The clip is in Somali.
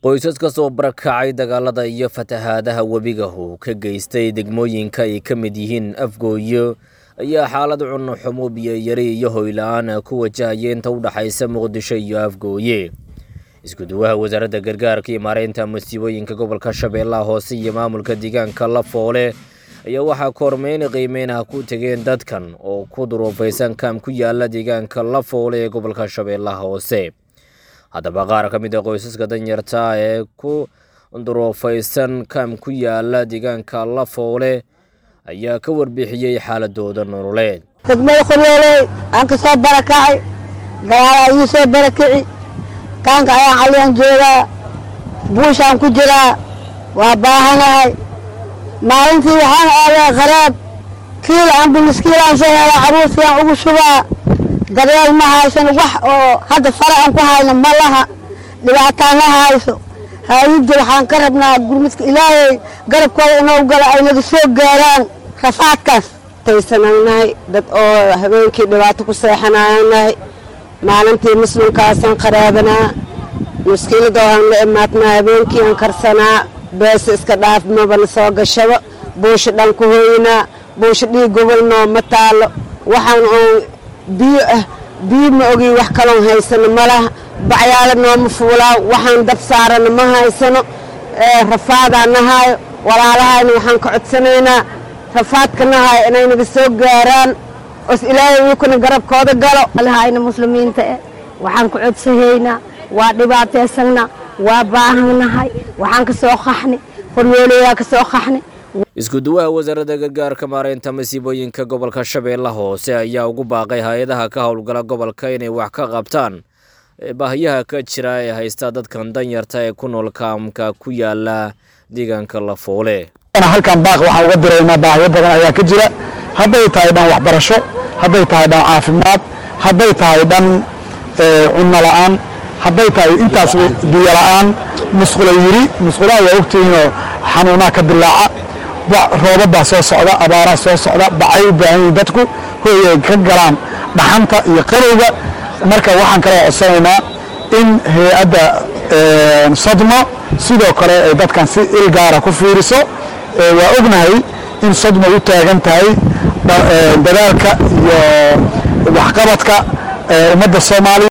qoysas ka soo barakacay dagaalada iyo fatahaadaha webiga uu ka geystay degmooyinka ay ka mid yihiin afgooyo ayaa xaalad cunno xumo biyoyari iyo hoyla-aan ku wajahaya inta u dhexaysa muqdisho iyo afgooye isku-duwaha wasaaradda gargaarka iyo maareynta masiibooyinka gobolka shabeellaha hoose iyo maamulka deegaanka lafoole ayaa waxaa kormeyn qiimeynaha ku tegeen dadkan oo ku duruufaysan kaam ku yaala deegaanka lafoole ee gobolka shabeellaha hoose haddaba qaar ka mid a qoysaska danyarta ee ku duruufaysan kaam ku yaala deegaanka lafoole ayaa ka warbixiyey xaaladooda nololeed degmada qoryooley aan ka soo barakacay dagaala ii soo barakici kaanka ayaan caliyaan joogaa buushaan ku jiraa waa baahanahay maalintii waxaan aadaa qaraab kiil ambulis kiilaan soo helaa caruurtiaan ugu shubaa daryeel ma haysan wax oo hadda fara aan ku hayno ma laha dhibaataan ma hayso haayidda waxaan ka rabnaa gurmudka ilaahay garabkooda inoo gala ay naga soo gaaraan rafaadkaas taysananahay dad oo habeenkii dhibaato ku seexanaanahay maalintii muslimkaasaan qaraabanaa muskiiladooaan la imaadnaa habeenkii aan karsanaa beesa iska dhaaf mabana soo gashaba buusha dhan ku hoynaa buusha dhiig gobolnoo ma taalo waxaan oon biyo ah biyo ma ogi wax kaloon haysano ma laha bacyaalo nooma fuulaa waxaan dab saarana ma haysano rafaadaa nahaayo walaalahayna waxaan ka codsanaynaa rafaadka nahaayo inay naga soo gaaraan os ilaahay wiikuna garabkooda galo alahayna muslimiinta eh waxaan ku codsahaynaa waa dhibaataysanna waa baahanahay waxaan ka soo qaxni qoryoolayaa ka soo qaxni isku-duwaha wasaaradda gargaarka maareynta masiibooyinka gobolka shabeellaha hoose ayaa ugu baaqay hay-adaha ka howlgala gobolka inay wax ka qabtaan baahiyaha ka jira ee haysta dadkan danyarta ee ku nool kaamka ku yaala deegaanka lafoole halkan baaq waxaan uga diraynaa baahiyo badan ayaa ka jira hadday tahay dhan waxbarasho hadday tahay dhan caafimaad hadday tahay dhan cunno la'aan hadday tahay intaas biyo la'aan musqula yiri musqulaha waa ogtihiinoo xanuunaha ka dilaaca roobabaa soo socda abaaraa soo socda bacay u baahan yihin dadku hooy ay ka galaan dhaxanta iyo qarowga marka waxaan kala codsanaynaa in hay-adda sodmo sidoo kale ay dadkan si ilgaara ku fiiriso waa ognahay in sodmo u taagan tahay dadaalka iyo waxqabadka ummadda soomaaliya